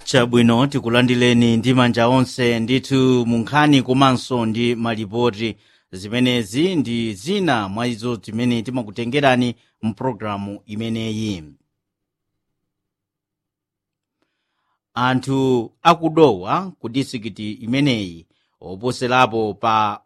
chabwino tikulandileni ndi manja onse ndithu munkhani komanso ndi malipoti zimenezi ndi zina mwa izo zimene timakutengerani mpulogalamu imeneyi anthu akudowa ku disikiti imeneyi oposerapo pa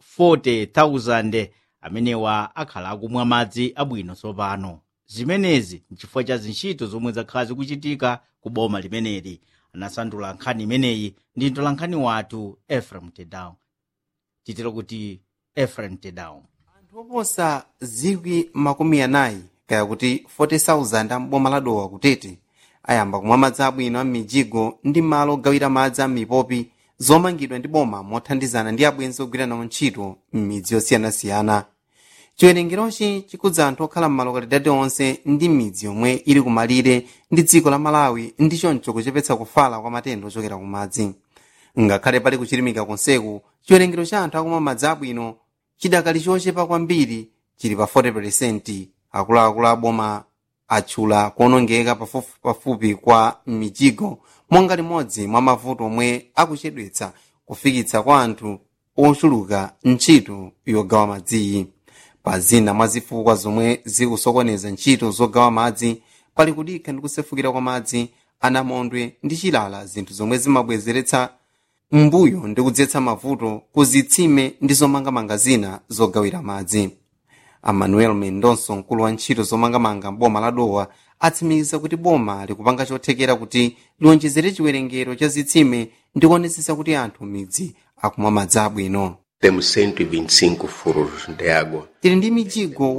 40,000 amenewa akhala akumwa madzi abwino tsopano zimenezi nchifukwa cha zintchito zomwe zakhala zikuchitika ku boma limeneli anasandula nkhani imeneyi ndi mtolankhani wathu efrem tedown titero kuti efrem tedown anthu oposa zikwi makumi anayi kaya kuti 40,000 amboma ladowa kutete ayamba kumwa madzi abwino a mijigo ndi malo ogawira madzi a mipopi zomangidwa ndi boma mothandizana ndi abwenzi ogwira nawo ntchito m'midzi yosiyanasiyana chiwerengerochi chikudza anthu okhala m'malokalidadi onse ndi midzi yomwe ili kumalire ndi dziko la malawi ndi choncho kuchepetsa kufala kwa matenda ochokera ku madzi ngakhale pali kuchilimika konseku chiwerengero cha anthu akumwa madzi abwino chidakali chochepa kwambiri chili pa 40 akuluakulu aboma atchula kuonongeka pafupipafupi kwa mijigo monga limodzi mwa mavuto omwe akuchedwetsa kufikitsa kwa anthu ochuluka ntchito yogawa madziyi pa zina mwa zifukwa zomwe zikusokoneza ntchito zogawa madzi pali kudikha ndi kusefukira kwa madzi anamondwe ndi chilala zinthu zomwe zimabwezeretsa mbuyo ndi kudzetsa mavuto ku zitsime ndi zomangamanga zina zogawira madzi amanuel mendonso mkulu wa ntchito zomangamanga m'boma la dowa atsimikiza kuti boma likupanga chothekera kuti liwonjezere chiwerengero cha zitsime ndi kuonetsetsa kuti anthu midzi akumwa madzi abwino Temos 125 furos de água. tili ndi mijigo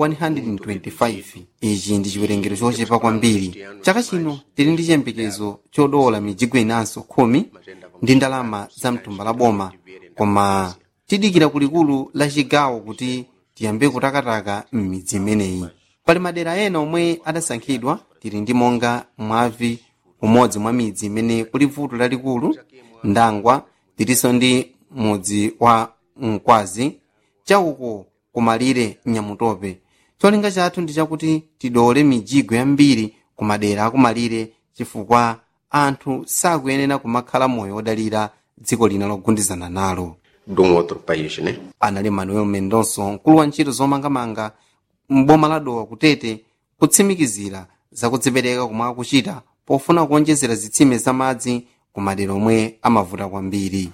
125 ichi ndi chiwerengero chochepa kwambiri chaka chino tili ndi chiyembekezo chodola mijigo inanso khumi ndi ndalama za mtumba la boma koma tidikira kulikulu la chigawo kuti tiyambe kutakataka m'midzi imeneyi pali madera ena omwe adasankhidwa tili ndi monga mwavi umodzi mwa midzi imene kuli vuto lalikulu ndangwa tilinso ndi mudzi wa mkwazi chauko kumalire nyamutope cholinga chathu ndi chakuti tidole mijigo yambiri ku madera akumalire chifukwa anthu sakuyenera kumakhala moyo wodalira dziko lina logundizana nalo De um outro país, né? anali manuel mendonso mkulu wa ntchito zomangamanga m'boma la dowa kutete kutsimikizira zakudzipereka komwe akuchita pofuna kuonjezera zitsime za madzi ku madera omwe amavuta kwambiri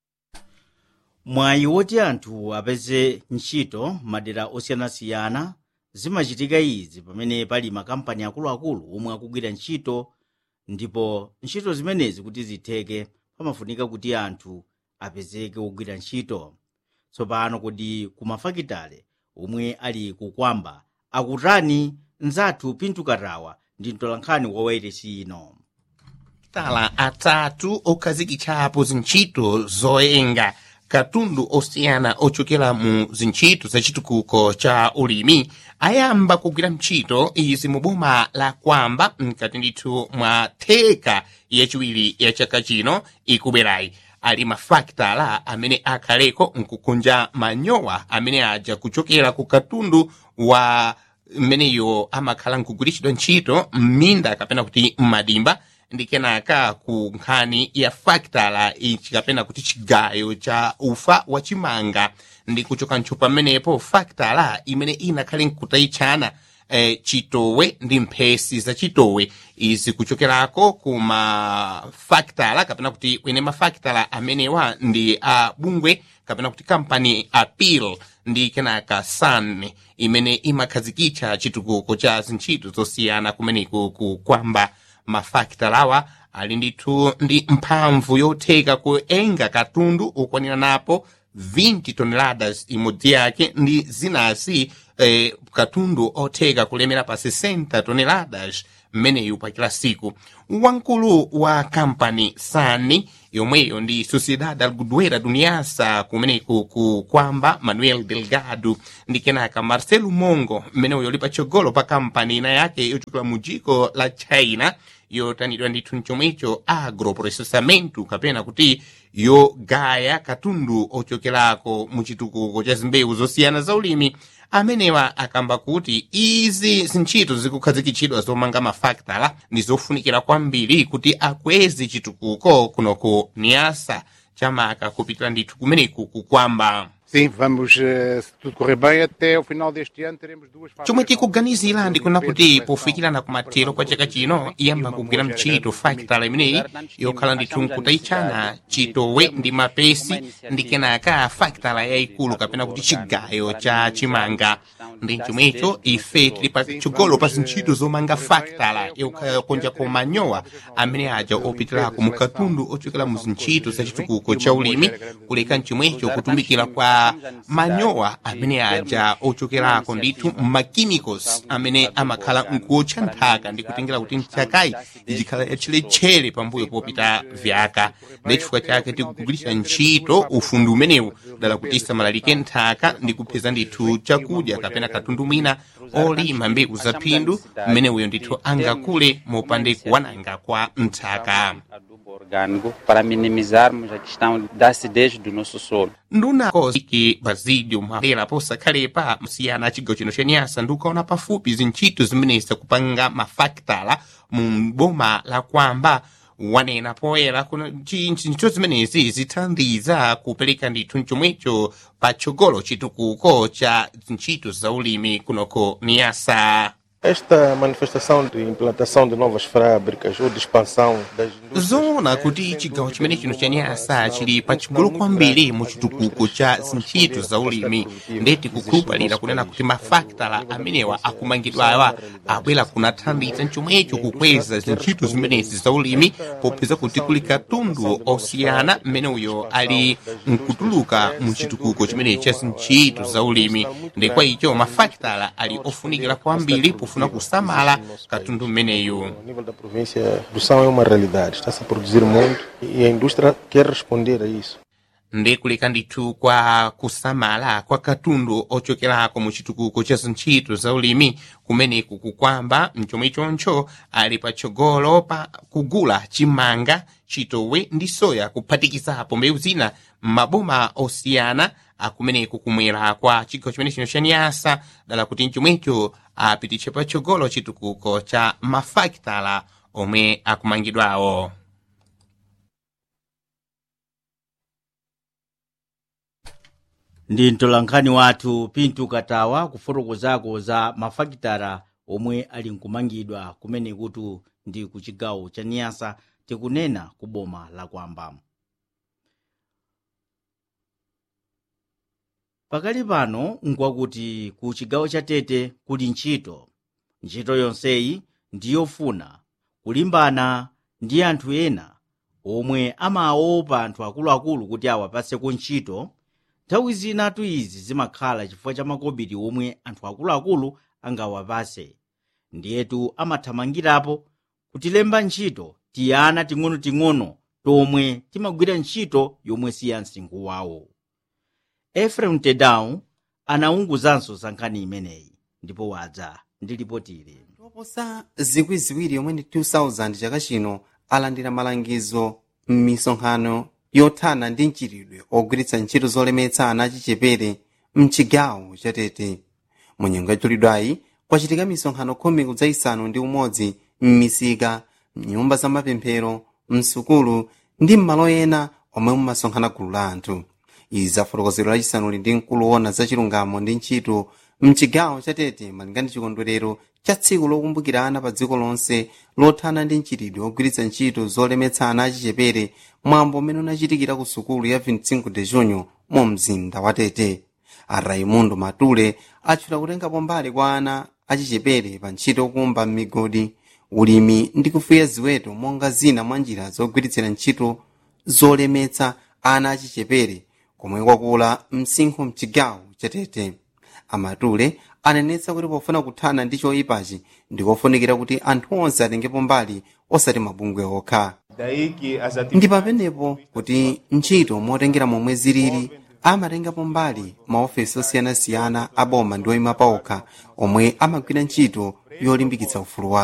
mwayi woti anthu apeze ntchito madera osiyanasiyana zimachitika izi pamene pali makampani akuluakulu omwe akugwira ntchito ndipo ntchito zimenezi kuti zitheke pamafunika kuti anthu apezeke ogwira ntchito tsopano kodi kumafakitale omwe ali kukwamba akutani nzathu pintu katawa ndi mtolankhani wa wairesi ino tala atatu okhazikitsapo zintchito zoyenga katundu osiyana ochokera mu zintchito zachitukuko cha ulimi ayamba kugwira ntchito izi mu boma la kwamba mkati ndithu mwa theka yachiwiri ya chaka chino ikubwerayi ali mafaktala amene akhaleko nkukunja manyowa amene aja kuchokera ku katundu wa mmeneyo amakhala nkugwiritsidwa ntchito m'minda kapena kuti m'madimba ndi kenaka ku nkhani ya faktala ichi kapena kuti chigayo cha ufa wachimanga ndi kuchoka ntcho pamenepo faktala imene inakhale nkutayitchana eh, chitowe ndi mphesi za chitowe izi kuchokerako ku mafaktala kapena kuti kwene mafaktala amenewa ndi a bungwe kapena kuti kampani apil ndi kenaka sun imene imakhazikitsa chitukuko cha zintchito zosiyana kumeneku ku kwamba mafaktalawa ali ndithu ndi mphamvu yotheka kuenga katundu ukwanira napo 20 toneladas imodzi yake ndi zinazi eh, katundu otheka kulemera pa 60 toneladas mmeneyu pa kila siku wamkulu wa kampani sani yomweyo ndi sociedad alguduera duniasa kumeneku ku kwamba manuel delgado ndi kenaka marcelo mongo mmeneyo yoli patsogolo pa kampani ina yake yochokera mu dziko la china yotanidwa ndithu mchomwecho agroprocessamento kapena kuti yogaya katundu ochokerako mu chitukuko cha zimbewu zosiyana za ulimi amenewa akamba kuti izi zintchito zikukhazikitsidwa zomanga mafakitala ndi zofunikira kwambiri kuti akweze chitukuko kunoku niyasa chamaka kupitira ndithu kumeneku kukwamba Sim, vamos, eh, se tudo correr bem, até o final deste ano teremos duas fases. chomwe tikuganizira ndikuna kuti pofikirana kumathero kwa chaka chino iyamba kugwira mchito fakitala imeneyi yokhala ndithu nkutayitchana chitowe ndi mapesi ndi kenaka fakitala yayikulu kapena kuti chigayo cha chimanga ndi chomwecho ife tili patsogolo pa zintchito zomanga fakitala yokonja manyowa amene aja opitirako mu katundu ochokera mu zintchito za chitukuko cha ulimi kuleka mchomwecho kutumikira kwa manyowa amene aja ochokerako ndithu machemicals amene amakhala nkuotcha nthaka ndi kutengera kuti nthakayi ichikhala yatchiletchere pambuyo popita vyaka ndi chifukwa chake tikugwiritsa ntchito ufundi umenewu dala kuti isamalalike nthaka ndi kupeza ndithu chakudya kapena katundu mwina olima mbewu za phindu mmenewuyo ndithu angakule mopande kuwananga kwa nthaka adubo orgânico para minimizarmos a questão da acidez do nosso solo. nduna koziki bazidio mapera posakhalepa msiyana chigawo chino chenyasa ndikuona pafupi zintchito zimenezi kupanga mafakitala mu boma la kwamba wanena poyera kuna ntchito zimenezi zithandiza kupereka ndithu mchomwecho patsogolo chitukuko cha ntchito za ulimi kunoko niyasa Esta manifestação de implantação de novas fábricas ou de expansão das indústrias zoona kuti chigawo chimene chino cha nyasa chili pachigulu kwambiri mu chitukuko cha zintchito za ulimi ndeti kukhulupalira kunena kuti mafakitala amenewa akumangidwawa abwera kunathandiza mchomwecho kukweza zintchito zimenezi za ulimi popeza kuti kuli katundu osiyana mmene uyo ali nkutuluka mu chitukuko chimenechi cha zintchito za ulimi ndi kwa icho mafakitala ali ofunikira kwambiri pofuna kusamala katundu mmeneyu a nível da província do São é uma realidade. Está-se a produzir muito e a indústria quer responder a isso. ndi kuleka ndithu kwa kusamala kwa katundu ochokerako mu chitukuko cha zintchito za ulimi kumeneku kukwamba mchomwe choncho ali patsogolo pa kugula chimanga chitowe ndi soya kuphatikizapo mbewu zina m'maboma osiyana akumeneku kumwera kwa chigawo chimene chino cha nyasa dala kuti mchomwecho apititse patsogolo chitukuko cha mafakitala omwe akumangidwawo ndi mtolankhani wathu pintu katawa kufotokozako za mafakitala omwe ali nkumangidwa kumene kuti ndi ku chigawo cha niyasa tikunena ku boma la kwamba pakali pano nkwakuti ku chigawo cha tete kuli ntchito ntchito yonseyi ndiyofuna kulimbana ndi anthu ena omwe amaopa anthu akuluakulu kuti awapaseko ntchito nthawi zinatu izi zimakhala chifukwa cha makobiri omwe anthu akuluakulu angawapase ndiyetu amathamangirapo kutilemba ntchito tiyana ting'onoting'ono tomwe timagwira ntchito yomwe si ya msinkhu wawo efrem tedown anaunguzanso za nkhani imeneyi ndipo wadza ndi lipotili oposa zikwi ziwiri yomwe ndi 2000 chaka chino alandira malangizo m'misonkhano yothana ndi mchiridwe ogwiritsa ntchito zolemetsa ana achichepere mchigawo chatete mu nyengo yachulidwayi kwachitika misonkhano khumi kudzayisanu ndi umodzi m'misika mnyumba za mapemphero msukulu ndi m'malo ena omwe mumasonkhana gulu la anthu izi zafotokozero lachisanuli ndi mkulu wona za chilungamo ndi ntchito mchigawo chatete malinga ndi chikondwerero cha tsiku lokumbukira ana pa dziko lonse lothana ndi mchiridwe ogwiritsa ntchito zolemetsa ana achichepere mwambo umene unachitikira ku sukulu ya 25 de junho mu mzinda wa tete a raimundo matule atchula kutengapo mbali kwa ana achichepere pa ntchito yokumba m'migodi ulimi ndi kufuya ziweto monga zina mwa njira zogwiritsira ntchito zolemetsa ana achichepere komwe kwakula msinkhu mchigawo chatete amatule anenetsa kuti pofuna kuthana ndi choyipachi ndikofunikira kuti anthu onse atengepo mbali osati mabungwe okha ndi pamenepo kuti ntchito motengera momwe zilili amatengapo mbali maofesi osiyanasiyana a boma ndi oyima paokha omwe amagwira ntchito yolimbikitsa ufulu wawo